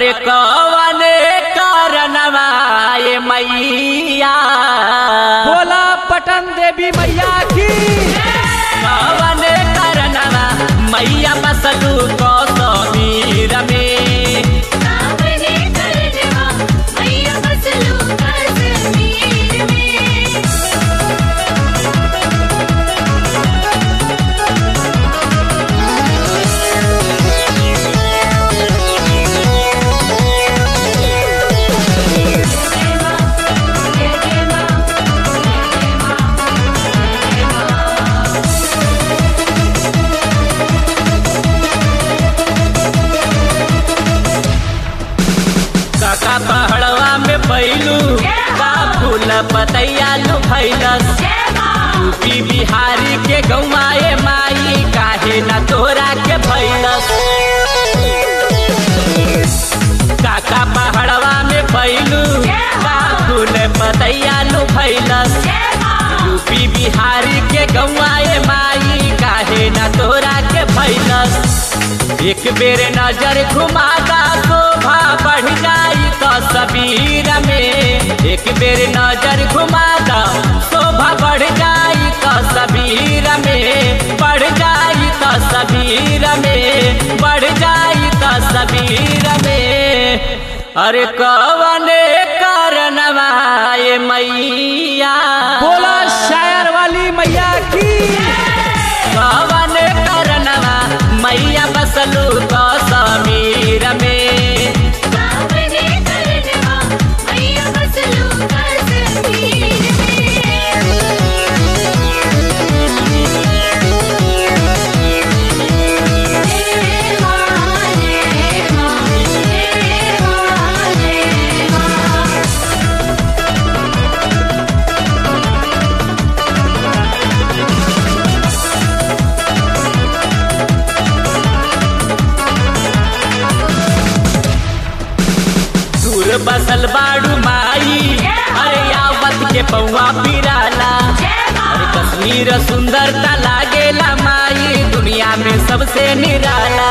अरे कवने कारणवा ये मैया बोला पटन देवी मैया की कवने कारणवा मैया बसलू कौसमीर में सावने करजवा मैया बसलू कश्मीर में जय मां जय जय मां जय मां काका पहड़वा में पैलू का फूल पतैया लू फैलस जय मां यूपी बिहारी के गौमाए माई काहे न तोरा के फैलस काका पहाड़वा में पैलू का फूल पतैया लू फैलस जय मां यूपी बिहारी के गौआए माई काहे न तोरा के फैलस एक बेर नजर घुमादा शोभा बढ़ जाई तो सबीर में एक बेर नजर घुमादा शोभा बढ़ जाई तो सबीर में बढ़ जाई तो सबीर में बढ़ जाई तो सबीर में अरे कवने कारणवा ये मैया बोला शायर वाली मैया की कवने कारणवा मैया बसलू कौसमीर में सावने करजवा मैया बसलू कश्मीर में जय मां जय मां जय मां जय मां दूर बसल बाड़ू माई अरे आवत के पौवा पिराला अरे कश्मीर सुंदरता लागेला माई दुनिया में सबसे निराला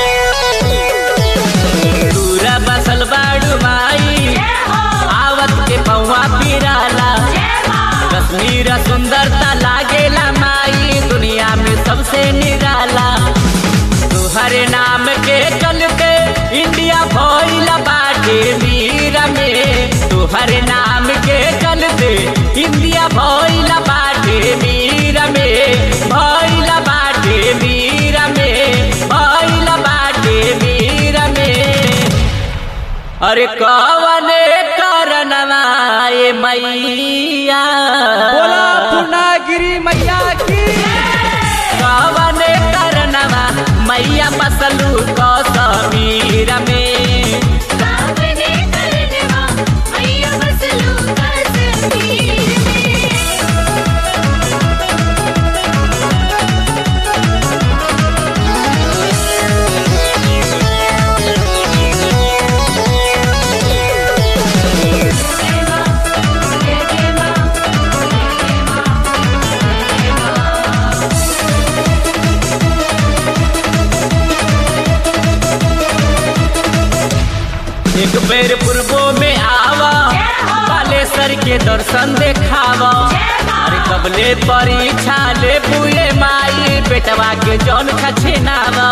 दूर बसल बाड़ू माई आवत के पौवा पिराला कश्मीर सुंदरता लागेला माई दुनिया में सबसे निराला तुहरे नाम के चलते इंडिया भइल बाटे वीर में तुहरे नाम के चलते इंडिया भइल बाटे वीर में भइल बाटे वीर में भइल बाटे वीर में अरे कवने कारणवा ये मैया बोला पूर्णागिरी मैया की कवने कारणवा मैया बसलू कौसमीर में सावने करजवा मैया बसलू कश्मीर में जय मां जय जय मां जय मां एक बेर पूर्वो में आवा बालेश्वर के दर्शन देखावा अरे कबले परीक्षा ले पुए माई बेटवा के जौन खछेनावा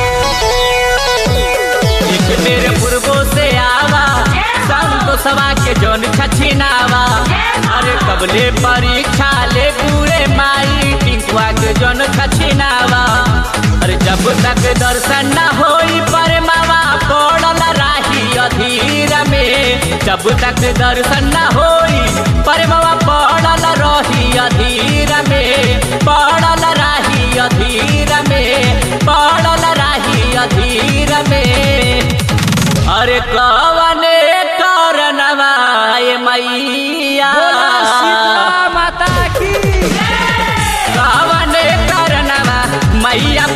एक बेर पूर्वो से आवा संतोषवा के जौन खछेनावा अरे कबले परीक्षा ले पुए माई टिंकुआ के जौन खछेनावा अरे जब तक दर्शन न होई पर मावा पड़ल राही अधीर में जब तक दर्शन न होई पर मावा पड़ल रही अधीर में पड़ल राही अधीर में पड़ल राही अधीर में अरे कवने कारणवा ये मैया बोला शीतला माता की कवने कारणवा मैया